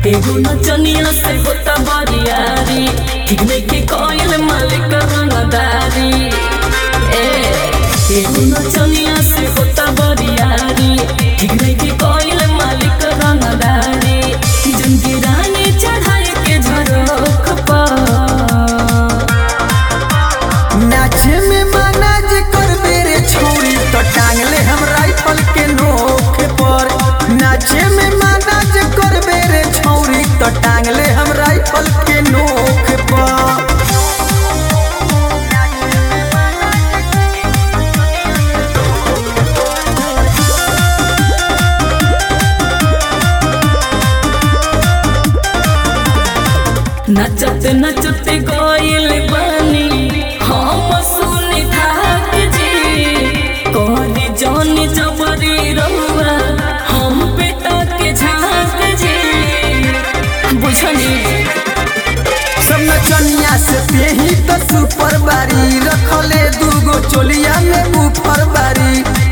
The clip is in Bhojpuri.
एगो नचनिया से होता बरियारी ठीक नहीं के कोयल मालिक रंगदारी ए एगो नचनिया से होता बरियारी ठीक नहीं के कोयल मालिक रंगदारी जिनकी रानी चढ़ाई के झरोख पर नाचे में माना जे कर बेरे छोड़ी तो टांगले हम राइफल के नोक पर नाचे में माना जे कर बेरे छोड़ी तो टांगले हम राइफल के नोक पर नचत नचत गोइल बानी हम सुनी थाक जी कोहनी जौनी जबरी रहुआ हम पेटा के झांक जी बुझनी सब नचनिया से पेही तो सुपर बारी रखले दूगो चोलिया में ऊपर बारी